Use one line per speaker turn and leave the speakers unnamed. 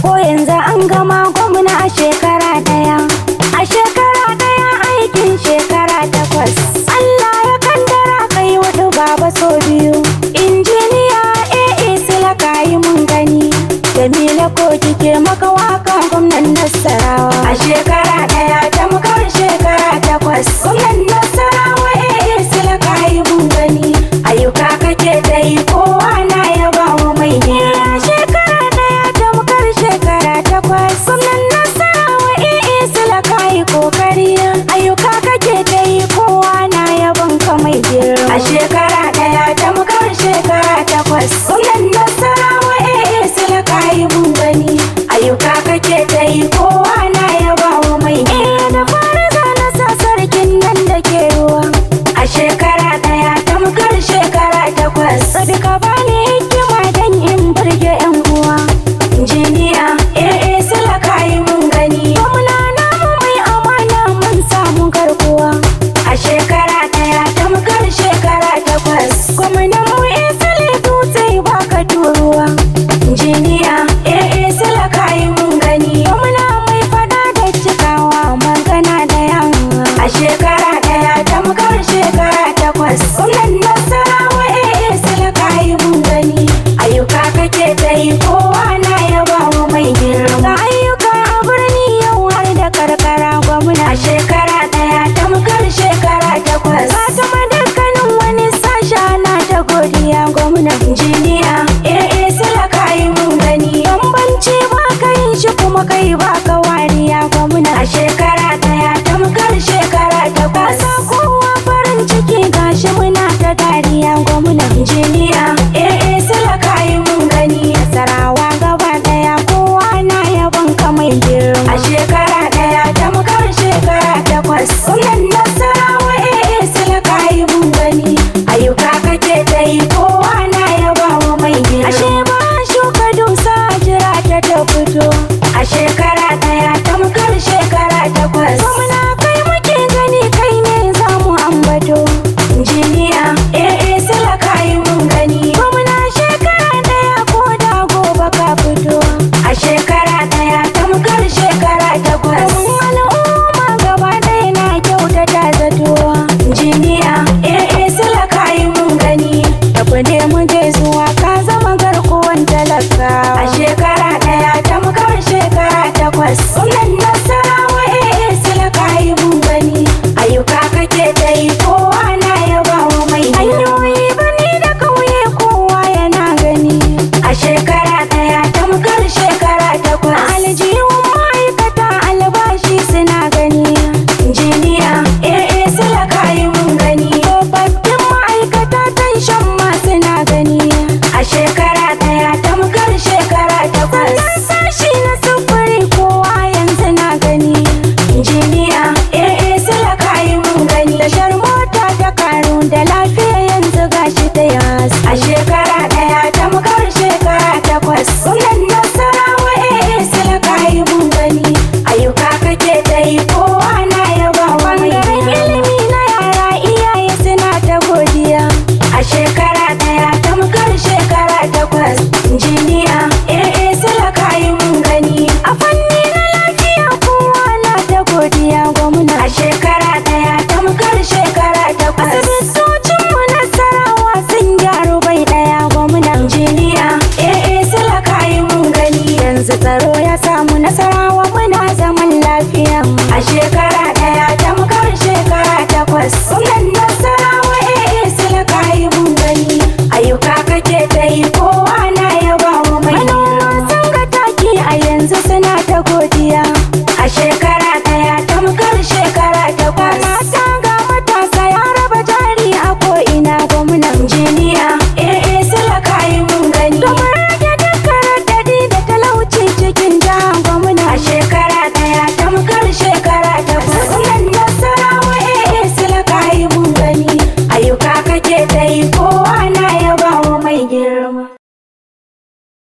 ko yanzu an gama gwamna a shekara daya a shekara daya aikin shekara takwas Allah ya kandara kai hudu baba so biyu injiniya AA sila kayi mun gani Jamila ko kike maka wakan gwamnan Nasarawa a shekara daya tamkar shekara takwas gwamnan Nasarawa AA sila kayi mun gani ayyuka kake ta yi kowa na yaba wa mai gida shekara daya tamkar shekara takwas gwamnan Nasarawa AA sila kayi kokari ayyuka kake ta yi kowa na yaban ka mai girma a shekara daya tamkar shekara takwas gwamnan Nasarawa AA sila kayi mun gani ayyuka kake ta yi kowa na yaba wa mai gida da fara zana sa sarkin nan da ke ruwa a shekara daya tamkar shekara takwas sadaka bani hikima dan in burge yan uwa injiniya AA sila kayi mun gani gwamna namu mai amana mun samu garkuwa a shekara daya tamkar shekara takwas gwamnan mu isali dutse baka turuwa injiniya AA sila kayi mun gani gwamna mai fada da cikawa magana da yamma a shekara daya tamkar shekara takwas gwamnan nasarawa AA sila kayi mun gani ayyuka kake ta yi kowa na yaba wa mai girma ga ayyuka a birni yau har da karkara gwamna a shekara daya tamkar shekara takwas ba ta ma dukkanin wani sasha na ta godiya gwamna injiniya AA sila kayi mun gani bambanci ba ka yin shi kuma kai ba ka wariya gwamna a shekara daya tamkar shekara takwas sa kowa farin ciki gashi muna ta dariya gwamna injiniya AA sila kayi mun gani sarawa gaba daya kowa na yaban ka mai girma a shekara daya tamkar shekara takwas gwamnan nasarawa AA sila kayi mun gani ayyuka kake ta yi kowa na yaba wa mai girma ashe ba shuka dusa jira ta ta fito a shekara daya tamkar shekara takwas gwamna kai muke gani kai ne za mu ambato injiniya AA sila kayi mun gani gwamna shekara daya ko da gobe ka fito a shekara daya tamkar shekara takwas al'umma gaba ɗaya na kyautata zatowa injiniya AA sila kayi mun gani tafi ne mu je zuwa ka zama garkuwan talakawa a shekara daya tamkar shekara takwas gwamnan nasarawa AA sila kayi mun gani ayyuka kake ta yi kowa na yaba wa mai hanyoyi birni da kauye kowa yana gani a shekara daya tamkar shekara takwas aljihun ma'aikata albashi suna gani injiniya AA sila kayi mun gani tsofaffin ma'aikata shan ma suna gani a shekara daya tamkar shekara takwas sashi na sufuri kowa yanzu na gani injiniya AA sila kayi mun gani tashar mota ta karu da lafiya yanzu gashi ta yas a shekara daya tamkar shekara takwas gwamnan nasarawa AA sila kayi mun gani ayyuka kake ta yi kowa na yaba wa mai ilimi na yara iyaye suna ta godiya a shekara daya tamkar shekara takwas injiniya AA sila kayi mun gani a fanni na lafiya kowa na ta godiya gwamna a shekara daya tamkar shekara takwas asibitocin mu nasarawa sun gyaru bai daya gwamna injiniya AA sila kayi mun gani yanzu tsaro ya samu nasarawa